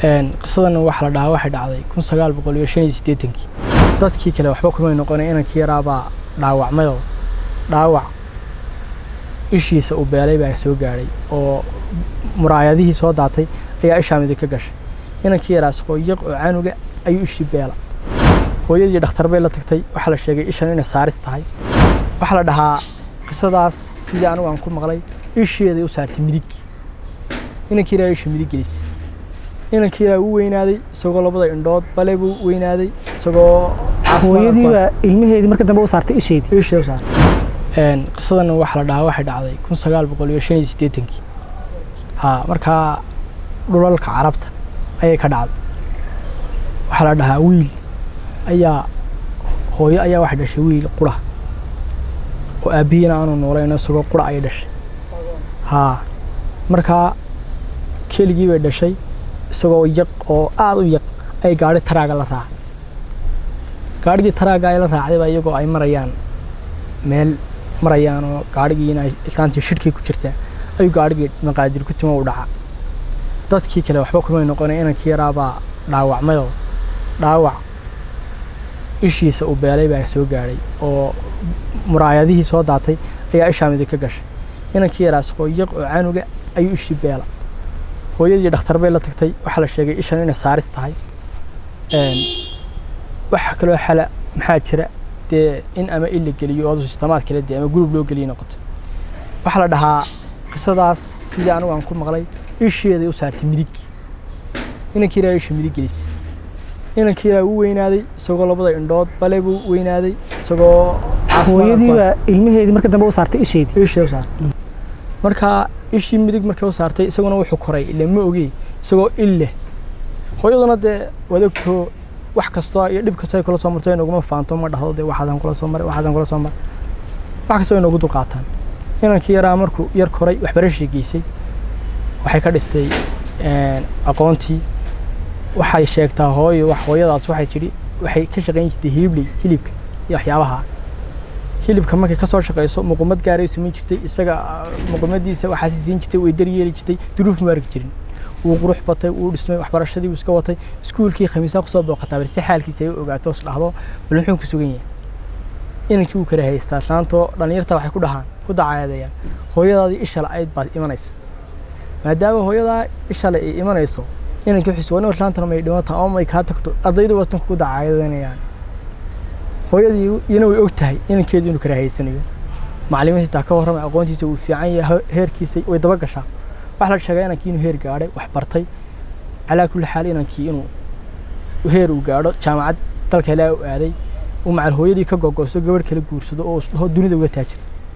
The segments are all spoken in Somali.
qisadan waxa la dhahaa waxay dhacday kun sagaal boqol iyo shan iyo siddeetankii dadkii kale waxba kumay noqonay inankii yaraabaa dhaawacmayoo dhaawac ishiisa uu beelay baa soo gaadhay oo muraayadihii soo daatay ayaa ishaa midig ka gashay inankii yaraas hooyaq oo canuga ayuu ishii beela hooyadii dhakhtar bay la tagtay waxaa la sheegay ishan inay saaris tahay waxaa la dhahaa qisadaas sidii anigu aan ku maqlay isheeday u saartay midig inankii yaraa isha midig gelisay inankii yaraa u weynaaday isagoo labada indhood bale buu weynaaday isagoo hooyadiiba ilmaheedii marka dambe u saartay isheedii ishee u saartay qisadan waxa la dhahaa waxay dhacday kun sagaal boqol iyo shan iyo siddeetankii ha markaa dhulalka carabta ayay ka dhacday waxaa la dhahaa wiil ayaa hooyo ayaa waxay dhashay wiil qura oo aabbihiina aanu noolayn isagoo qura ayay dhashay haa markaa keligii bay dhashay isagoo yaq oo aada u yaq ay gaadhi taraaga la raacay gaadhigii taraaga ay la raacdayba iyagoo ay marayaan meel marayaan oo gaadhigiina islaantii shirkii ku jirtaa ayuu gaadhigii maqaadir ku timo u dhaca dadkii kale waxba kumay noqonay inankii yaraabaa dhaawacmayoo dhaawac ishiisa uu beelay baa soo gaadhay oo muraayadihii soo daatay ayaa ishaa midig ka gashay inankii yaraas hooyaq oo canuga ayuu ishii beela hooyadii dhakhtar bay la tagtay waxaa la sheegay ishan inay saaris tahay waxa kaloo xala maxaa jira dee in ama il la geliyo oo sistamaad kale dee ama gurub loo geliyo noqoto waxaa la dhahaa qisadaas sidii anigu aan ku maqlay isheeday u saartay midig inankii yaraa isha midig gelisay inankii yaraa u weynaaday isagoo labada indhood bale buu weynaaday isagoo hooyadiiba ilmaheedii marka dambe u saartay isheedii ishee u saartay markaa ishii midig markay u saartay isaguna wuxuu koray ile ma ogey isagoo il leh hooyaduna dee waad ogtoo wax kastoo iyo dhib kastoo ay kula soo marto inaguma faanto ma dhahdo dee waxaasaan kula soo maray waxaasaan kula soo maray wax kastoo inoogu dulqaataan inankii yaraa markuu yar koray waxbarashii geysay waxay ka dhistay aqoontii waxay sheegtaa hooyo wax hooyadaas waxay tidhi waxay ka shaqayn jirtay hilibley hilibka iyo waxyaabaha hilibka markay ka soo shaqayso muqumad gaaray samayn jirtay isaga muqumadiisa waxaasi siin jirtay way daryeeli jirtay duruuf ma arki jirin wuu qurux batay wuu dhismay waxbarashadii wuu iska watay iskuulkii khamiisaa kusoo booqataa bal si xaalkiisa ay u ogaato is dhahdo bal muxuu ku sugan yahay inankii wuu kala haystaa saantoo dhallinyarta waxay ku dhahaan ku dacaadeeyaan hooyadaadii ishala ayd baad imanaysa maadaama hooyadaa ishale ay imanayso inankii wuxuu sugan islaantana may dhimata ama may kaa tagto ardaydu watan kugu dacaadanayaan hooyadii iyana way og tahay inankeedu inuu kala haysanayo macallimiinta taa ka warramay aqoontiisa uu fiican yahay heerkiisa way daba gashaa waxaa la sheegaa inankii inuu heer gaadhay wax bartay calaa kulli xaal inankii inuu heer uu gaadho jaamacad dalka ilaa u aaday uu macal hooyadii ka gogosto gabadh kala guursado oo isdhaho dunida uga taajir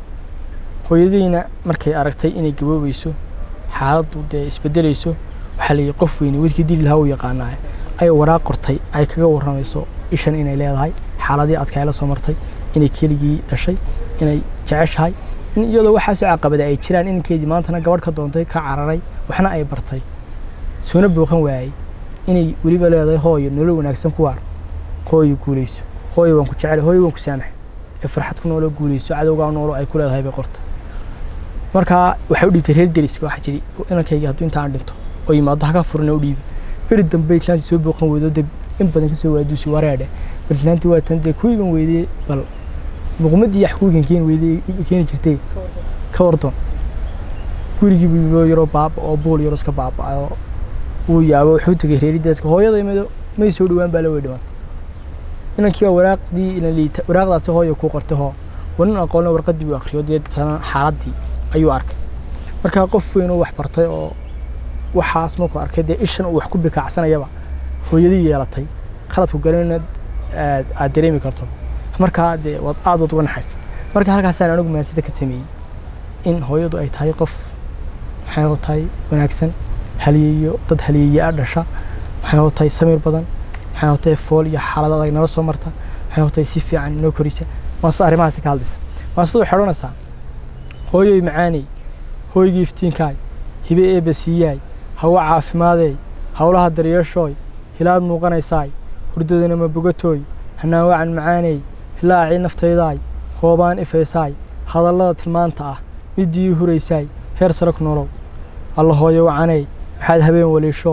hooyadiina markay aragtay inay gaboobayso xaaladdu dee isbedelayso waxaa la yidhi qof weyne wedkii dili lahaa uu yaqaanaa ay waraaq qortay ay kaga warramayso ishan inay leedahay xaaladii adka ay la soo martay inay keligii dhashay inay jeceshahay in iyadoo waxaasoo caqabada ay jiraan inankeedii maantana gabadh ka doontay ka cararay waxna ay bartay soona booqan waayey inay weliba leedahay hooyo nolol wanaagsan ku waar hooyo guulayso hooyo waan ku jecel hooyo waan ku saamax ee farxad ku nooloo guulayso cadowgaa noolo ay ku leedahay bay qortay markaa waxay u dhiibtay reer deriska waxaa jiri inankayga hadduu intaan dhinto oo yimaado haka furina u dhiibi beri dambe islaantii soo booqan weydo dee in badan kasoo waaduusi wareedhe bal islaantii waa tan dee ku iban weydee bal muqmadii yax kuwigan keeni weydee keeni jirtay ka wardoon gurigii buu yimid oo yaroo baaba oo buul yaroo iska baaba'ayoo wuu yaabo wuxuu tegay reeri deedka hooyada imido may soo dhowaan baa la wey dhimatay inankii baa waraaqdii ina liita waraaqdaasi hooyo ku qortay hoo wanin aqoonna warqaddii buu akhriyo deetana xaaladdii ayuu arkay markaa qof weyn oo wax bartay oo waxaas markuu arkay dee ishan uu wax ku bikaacsanayaba hooyadii yeelatay khaladku galinna aad dareemi karto markaa dee waad aad waad uga naxaysa marka halkaasaan anigu maansida ka sameeyey in hooyadu ay tahay qof maxay tahay wanaagsan haliyeeyo dad haliyeeye a dhasha maxay tahay samir badan maxay tahay fool iyo xaalad adag nala soo marta maxay tahay si fiican inoo korisa maansida arrimahaasi ka hadlaysa maansida waxay odhanaysaa hooyoy macaaney hooygii iftiinkaay hibe eebba siiyaay hawo caafimaadey howlaha daryeeshooy hilaad muuqanaysaay hurdadana ma bogatooy hanaan wacan macaaney hilaacii naftaydaay hoobaan ifaysaay hadallada tilmaanta ah middii huraysaay heer sare ku nolow alla hooyo wacaney maxaad habeen waliishoo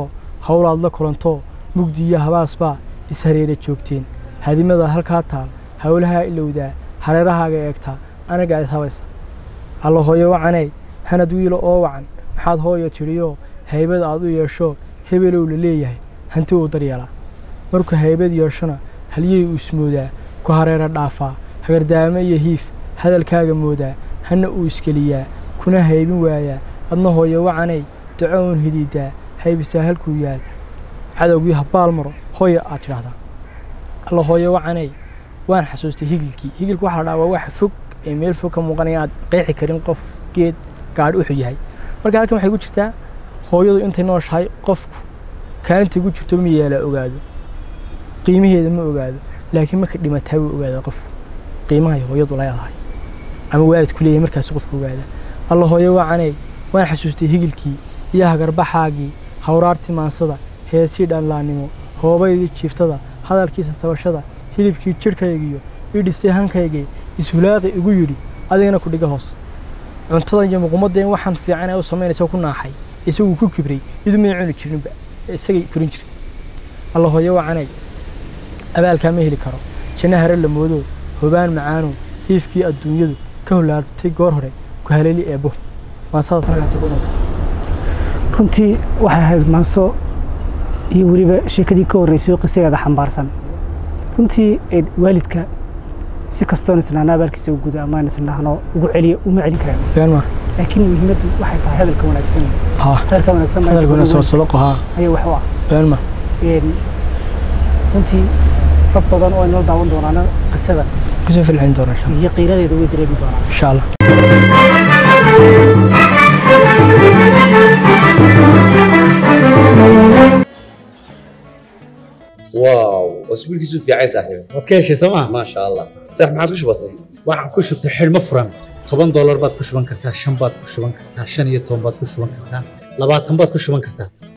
howlaad la kulantoo mugdi iyo habaasbaa ishareera joogteen hadimada halkaa taal howlahaa ilowdaa hareerahaaga eegtaa anagaa is habaysa alla hooyo wacaney hanad wiilo oo wacan maxaad hooyo tidhiyoo haybad aad u yeesho hebelow la leeyahay hanti uu daryeelaa markuu haybad yeeshona halyey uu ismoodaa ku hareera dhaafaa hagardaamo iyo hiif hadalkaaga moodaa hana uu iskeliyaa kuna haybin waayaa adna hooyo wacanay duco uun hidiidaa haybisaa halkuu yaal cadowgii habbaal maro hooya aad tidhaahdaa alla hooyo wacanay waan xasuustay higilkii higilku waxa la dhaha waa wax fog ee meel fog ka muuqanaya aad qeexi karin qof geed gaadhi wuxuu yahay marka halkan waxay ku jirtaa hooyadu intay nooshahay qofku kaalinta ugu jirto ma yeela ogaado qiimaheeda ma ogaado laakiin marka dhimataa wuu ogaada qofku qiimahay hooyadu leedahay ama waalidku leeyahay markaas qofku ogaada alla hooyo wacanay waan xasuustay higilkii iyo hagarbaxaagii hawraartii maansada heesii dhanlaannimo hoobaydii jiiftada hadalkiisa tabashada hilibkii jidhkaygiyo ii dhistay hankaygii ishulaaqi igu yidhi adigana ku dhiga hoos cuntadan iyo muqumadeen waxaan fiican ee u samaynaysa ku naaxay isaguu ku kibray idu may cuni jirinba isagay korin jirtay alla hooyo wacanay abaalkaa ma heli karo janno hare la moodo hobaan macaano hiifkii adduunyadu ka holaartay goor hore ku haleeli eebbo maasadaas halkaasi ku dhintay runtii waxay ahayd maanso iyo weliba sheekadii ka horreysay oo qisadeeda xambaarsan runtii ee waalidka si kastoon isnaana abaalkiisa u guda amaan isnahno ugu celiya uma celin karaan been ma laakiin muhiimaddu waxay tahay hadalka wanaagsan haa hadalka wanaagsan baa inta hadalkuna badan soo waalidka sadaqo haa ayaa wax u ah been ma Een, runtii dad badan oo inala daawan doonaana qisada kusoo filcin doona insha iyo qiiradeeda way dareemi doonaan insha allah واو اسبوعك في عايز صاحبي waad ka heshay sooma ما شاء الله صح ما عاد وش بصير waxaan ku shubtay xidhmo furan toban doolar baad ku shuban kartaa shan baad ku shuban kartaa shan iyo toban baad ku shuban kartaa labaatan baad ku shuban kartaa